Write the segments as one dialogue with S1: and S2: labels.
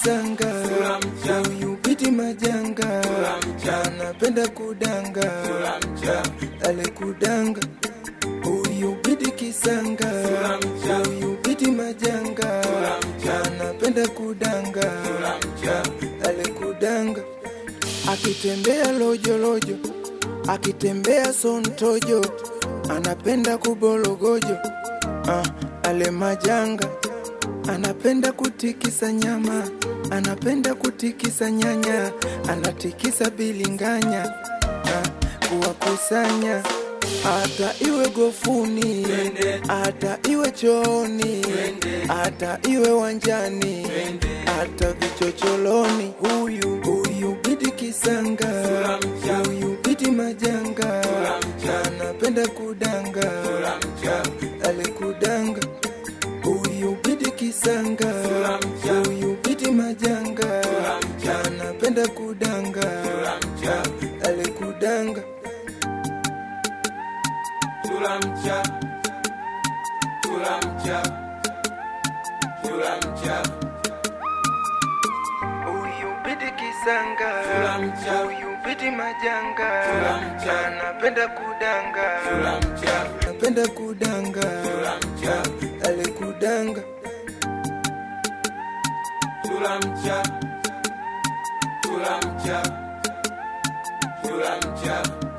S1: kisanga huyu biti majanga anapenda kudanga ale kudanga huyu biti kisanga huyu biti majanga anapenda kudanga ale kudanga akitembea lojolojo akitembea sontojo anapenda kubologojo ah, ale majanga anapenda kutikisa nyama anapenda kutikisa nyanya anatikisa bilinganya ah, kuwakusanya hata iwe gofuni hata iwe chooni hata iwe wanjani hata vichocholoni huyu huyu biti kisanga huyu biti majanga anapenda kudanga alikudanga huyu biti kisanga huyu biti majanga anapenda kudanga alikudanga
S2: Tulamcha, tulamcha, tulamcha,
S1: huyu biti kisanga
S2: Tulamcha.
S1: huyu biti majanga
S2: Tulamcha.
S1: anapenda kudanga
S2: tulamcha,
S1: anapenda kudanga
S2: tulamcha,
S1: alikudanga
S2: tulamcha, tulamcha, tulamcha,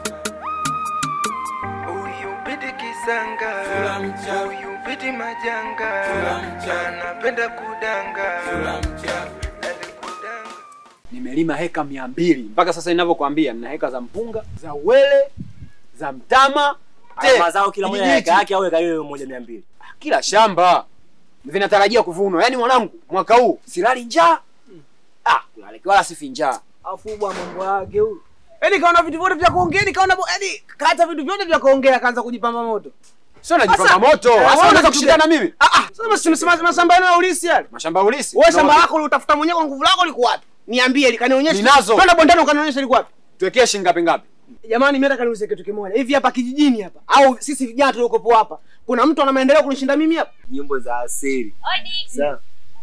S1: huyu biti kisanga
S2: Tulamcha.
S1: huyu biti majanga
S2: Tulamcha.
S1: anapenda kudanga
S2: tulamcha.
S1: alikudanga
S3: nimelima heka mia mbili mpaka sasa ninavyokuambia nina heka za mpunga za uwele za mtama te-
S4: mazao kila moja
S3: kijiji.
S4: eka yake au eka hiyo moja mia mbili
S3: kila shamba vinatarajia kuvunwa yaani mwanangu mwaka huu silali njaa ah, kulaleki wala sifi njaa
S5: afu bwa mambo yake huyu yaani kaona vitu vyote vya kuongea nikaona bo- yaani kata vitu vyote vya kuongea akaanza kujipamba moto
S3: sio najipamba
S5: Sasa-
S3: moto
S5: Eh,
S3: Sasa
S5: wewe
S3: unaweza
S5: kitu
S3: kushindana
S5: gani?
S3: mimi
S5: ah ah sasa basi tumesema mashamba yenu ya ulisi yale
S3: mashamba ya ulisi
S5: wewe shamba
S3: No.
S5: lako ulitafuta mwenyewe kwa nguvu lako liko wapi niambie likanionyesha
S3: Ninazo.
S5: twenda bondani ukanionyesha liko wapi
S3: tuwekee shilingi ngapi ngapi
S5: jamani mimi nataka niulize kitu kimoja hivi hapa kijijini hapa au sisi vijana tuliokopo hapa kuna mtu ana maendeleo kunishinda mimi hapa
S4: nyimbo za asili Sawa.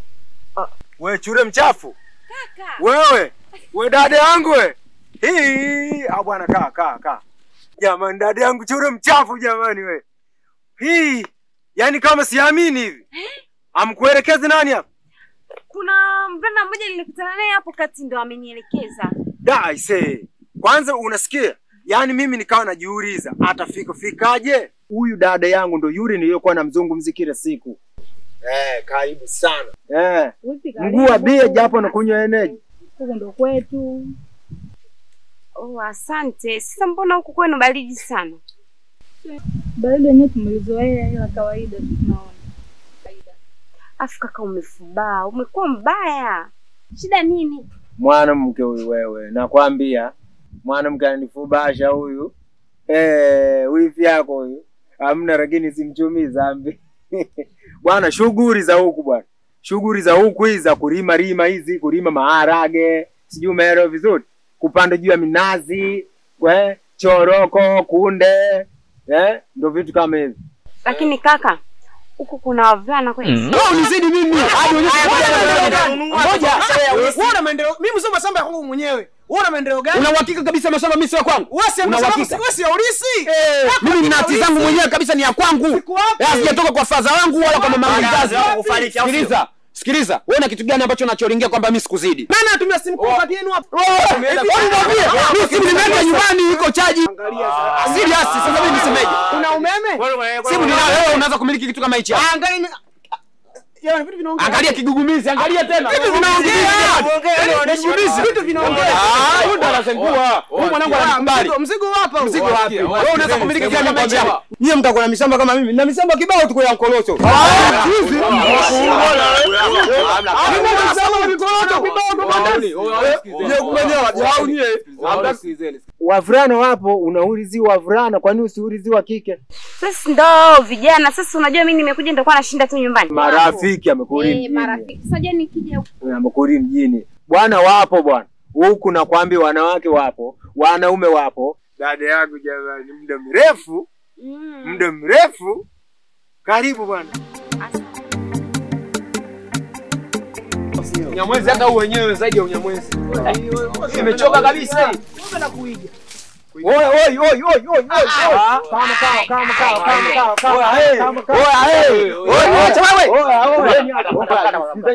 S6: we chure mchafu wewe we dada yangu we hii ah bwana kaa kaa kaa jamani dada yangu chure mchafu jamani we hii yani kama siamini hivi amkuelekezi nani hapa
S7: kuna mvulana mmoja nilikutana naye hapo kati ndo amenielekeza
S6: da ise kwanza unasikia yaani mimi nikawa najiuliza atafika fikaje huyu dada yangu ndo yule niliyokuwa namzungumzi kila siku eh karibu sana eh mguu wa bia japo nakunywa eneji
S7: huku ndo kwetu oh, asante sasa mbona huku kwenu baridi sana
S8: baridi yenyewe tumelizoea ila kawaida tu tunaona
S7: afu kaka umefubaa umekuwa mbaya shida nini
S6: mwanamke huyu wewe nakwambia mwanamke ananifubasha huyu eh wifi yako huyu hamna lakini simchumii zambi bwana shughuli za huku bwana shughuli za huku hizi za kulima lima hizi kulima maharage sijui umeelewa vizuri kupanda juu ya minazi we choroko kunde eh ndo vitu kama hivi
S7: lakini kaka huku kuna wavulana kweli
S3: Wewe unizidi mimi hadi
S5: ngoja wewe una maendeleo mimi sio mashamba ya kwangu mwenyewe wewe una maendeleo gani
S3: una uhakika kabisa mashamba mimi sio kwangu
S5: wewe si
S3: Una
S5: mashamba
S3: uhakika?
S5: wewe si ya ulisi
S3: mimi nina hati zangu mwenyewe kabisa ni ya kwangu
S5: Siku wapi?
S3: Eh, hazijatoka kwa faza wangu wala kwa mama
S4: Baada ya
S3: mzazi
S4: wazee wako kufariki, au sio?
S3: sikiliza sikiliza wewe na kitu gani ambacho unachoringia kwamba mimi sikuzidi
S5: nani anatumia simu kwa kati yenu hapa
S3: mimi simu nimeenda nyumbani iko chaji serious sasa mimi nisemeje
S5: una umeme
S3: simu ninayo wewe unaweza kumiliki kitu kama hichi hapa.
S5: angalia Yaani vitu vinaongea.
S3: angalia kigugumizi angalia tena
S5: Vitu vinaongea.
S3: Yaani kigugumizi
S5: Vitu vinaongea.
S3: ah huyu ndo anazengua huyu mwanangu ananikubali
S5: Mzigo- Mzigo hapa.
S3: mzigo wapi wewe unaweza kumiliki kitu kama hichi hapa
S6: nyie mtakuwa na mishamba kama mimi na mishamba kibao tuko ya nkoloso wavulana wapo unauliziwa wavulana kwani usiuliziwa kike
S7: sasa ndo vijana sasa unajua mimi nimekuja nitakuwa nashinda tu nyumbani
S6: marafiki amekuri
S7: Eh,
S6: mjini
S7: marafiki sasa nikija huku
S6: amekuri mjini bwana wapo bwana huku nakwambia wanawake wapo wanaume wapo dada yangu jamani muda mrefu
S7: mm.
S6: muda mrefu karibu bwana
S3: Unyamwezi hata huu wenyewe zaidi ya unyamwezi. Imechoka kabisa.
S5: Wewe na kuiga.
S3: Oi oi oi oi oi oi. Kama kama kama kama kama kama. Oya hey. Oya hey. Oya acha wewe. Oya oya.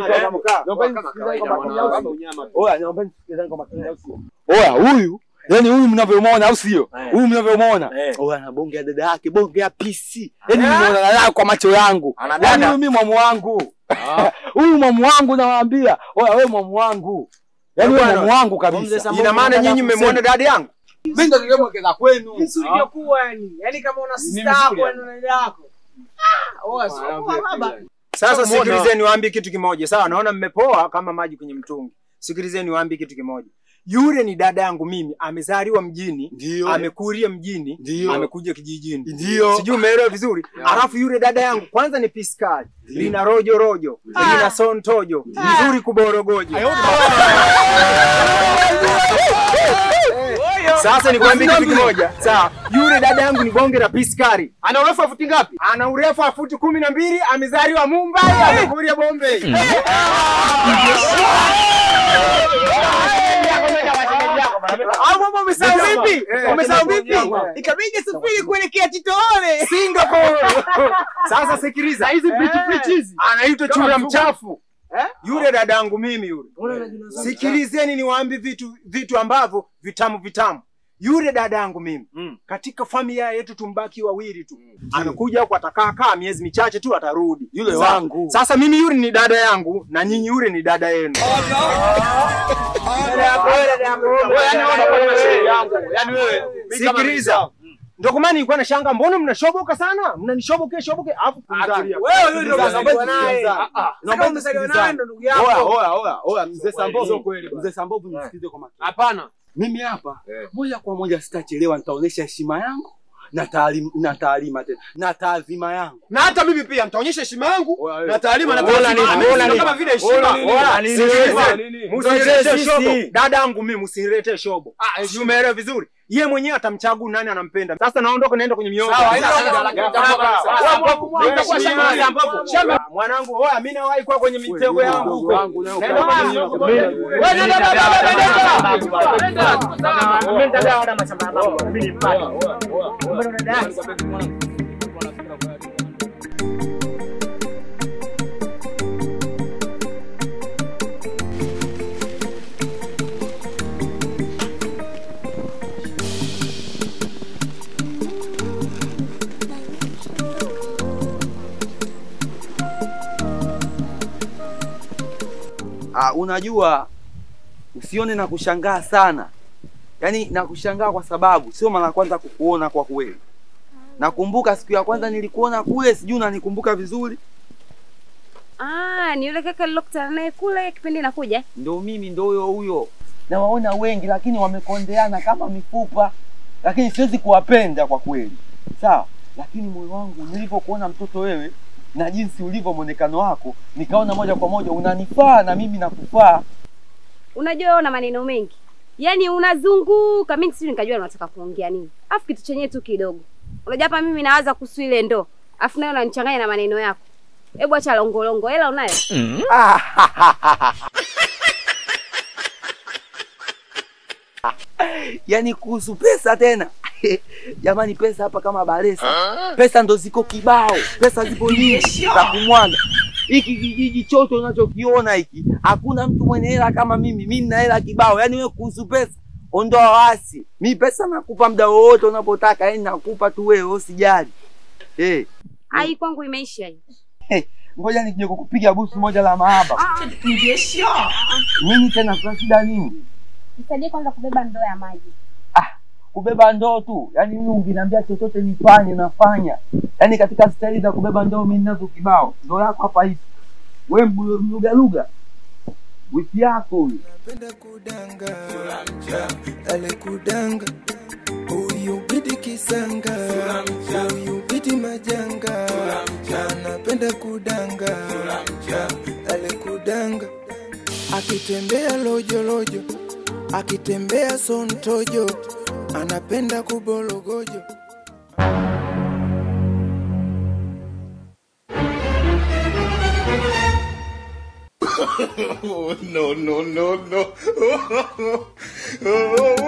S9: Oya, huyu yani huyu mnavyomwona au sio?
S6: Eh.
S9: Huyu mnavyomwona.
S6: Eh.
S9: Oya ana bonge ya dada yake, bonge ya PC. Yaani nimeona naye kwa macho yangu.
S6: Ana
S9: Yaani
S6: dada?
S9: huyu mimi mwamu wangu. Huyu mwamu wangu nawaambia. Oya wewe mwamu wangu. Yaani wewe
S6: Bwana,
S9: mwamu wangu
S6: Mzee
S9: kabisa.
S6: Sambo,
S3: Ina maana nyinyi mmemwona dada yangu?
S9: Mimi ndo nilimwekeza kwenu.
S5: Jinsi ulivyokuwa yani. Yaani kama una sister yako yani una dada yako. Ah, oa sio kwa baba.
S3: Sasa
S6: Mbona?
S3: sikilizeni niwaambie kitu kimoja. Sawa, naona mmepoa kama maji kwenye mtungi. Sikilizeni niwaambie kitu kimoja. Yule ni dada yangu mimi, amezaliwa mjini,
S9: Ndio.
S3: amekulia mjini,
S9: Ndio.
S3: amekuja kijijini.
S9: Ndio.
S3: Sijui umeelewa vizuri. Alafu yule dada yangu kwanza ni piskali, lina rojo rojo, lina sontojo, nzuri kuborogojo. Sasa nikwambie kitu kimoja. Sawa, yule dada yangu ni bonge la piskari. Ana urefu wa futi ngapi? Ana urefu wa futi kumi na mbili, amezaliwa Mumbai, amekulia Bombay.
S5: Au mambo umesahau vipi?
S3: Eh,
S5: Umesahau vipi?
S3: eh.
S5: Ikabidi safiri kuelekea Titoole.
S3: Singapore. Sasa sikiliza.
S5: Hizi pichi pichi hizi.
S3: Anaitwa chura mchafu.
S5: Eh?
S3: Yule dada yangu mimi yule. Sikilizeni niwaambie vitu vitu ambavyo vitamu vitamu. Yule dada yangu mimi
S6: Mm.
S3: katika familia yetu tumbaki wawili tu. Anakuja huku atakaa kaa miezi michache tu atarudi.
S9: Yule
S3: Sasa-
S9: wangu.
S3: Sasa mimi yule ni dada yangu na nyinyi yule ni dada yenu. Sikiliza. Ndio kwa maana nilikuwa na shanga, mbona mnashoboka sana? Mnanishoboke shoboke alafu kumzani.
S5: Wewe yule ndio
S9: Sikiliza,
S5: umezaliwa naye.
S9: sikiliza.
S5: Ah, ah. Sasa umezaliwa naye ndo ndugu
S9: Oya,
S5: yako.
S9: oya, oya, oya, mzee
S3: Sio
S9: Sambovu.
S3: kweli bwana.
S9: Mzee Sambovu nisikilize kwa makini.
S3: Hapana.
S9: Mimi hapa moja kwa moja sitachelewa, nitaonyesha heshima yangu na taalim, na taalima tena na taadhima yangu.
S3: Na hata mimi pia nitaonyesha heshima yangu
S9: Oya,
S3: na taalima na
S6: Ola
S3: taadhima.
S6: nini,
S3: Mimi
S6: ola
S3: sio
S6: nini.
S3: kama vile heshima.
S6: Ola nini,
S3: Ola,
S6: nini,
S3: sikiliza.
S6: nini.
S3: Msiniletee
S6: Sisi.
S3: shobo. Dada yangu mimi msiniletee shobo. Ah, si umeelewa vizuri? Yeye mwenyewe atamchagua nani anampenda. Sasa naondoka naenda kwenye mioyo.
S5: Sawa, hilo
S3: Sasa,
S5: shida la
S3: sasa,
S5: kitambo.
S3: sasa,
S5: Sawa,
S3: sasa,
S5: ambapo
S3: wewe
S5: itakuwa
S3: shida
S5: shamba
S3: la
S5: ambapo-
S3: ambapo- shamba. Mwanangu, oya mimi nawahi kwa kwenye mitego yangu huko.
S9: wangu nayo
S3: Naenda
S9: kama
S3: kwenye
S9: mimi.
S3: mitego.
S9: Mimi-
S3: Wewe nenda baba, baba, nenda.
S9: Ah, unajua usione na kushangaa sana, yaani na kushangaa kwa sababu sio mara ya kwanza kukuona kwa kweli. Nakumbuka siku ya kwanza nilikuona kule, sijui unanikumbuka vizuri.
S7: Ah, ni yule kaka nilokutana naye kule kipindi nakuja.
S9: Ndo mimi ndo huyo huyo. Nawaona wengi lakini wamekondeana kama mifupa, lakini siwezi kuwapenda kwa kweli, sawa. Lakini moyo wangu nilivyokuona mtoto wewe na jinsi ulivyo mwonekano wako, nikaona moja kwa moja unanifaa na mimi nakufaa.
S7: Unajua wewe una maneno mengi. Yaani unazunguka, mimi sijui nikajua unataka kuongea nini. Alafu kitu chenyewe tu kidogo. Unajua hapa mimi nawaza kuhusu ile ndoo. Alafu nayo unanichanganya na maneno yako. Hebu acha longolongo. Hela unayo?
S9: yaani kuhusu pesa tena jamani pesa hapa kama baresa pesa ndo ziko kibao pesa zipo nyingi za kumwaga hiki kijiji chote unachokiona hiki hakuna mtu mwenye hela kama mimi mimi nina hela kibao yaani wewe kuhusu pesa ondoa wasi mi pesa nakupa muda wowote unapotaka yaani nakupa tu wewe usijali eh
S7: Ai kwangu imeisha hii.
S9: ngoja nikije kukupiga busu moja la mahaba nini tena kuna shida nini
S7: Nisaidie kwanza kubeba ndoo ya maji.
S9: kubeba ndoo tu yaani mimi ungeniambia chochote nifanye nafanya yaani katika staili za kubeba ndoo mimi ninazo kibao ndoo yako hapa hivi we mlugaluga wiki yako huyu
S1: Napenda kudanga ale kudanga huyu bidi kisanga huyu bidi majanga anapenda kudanga ale kudanga akitembea lojo lojo akitembea sontojo anapenda kubologojo
S10: no, no, no, no.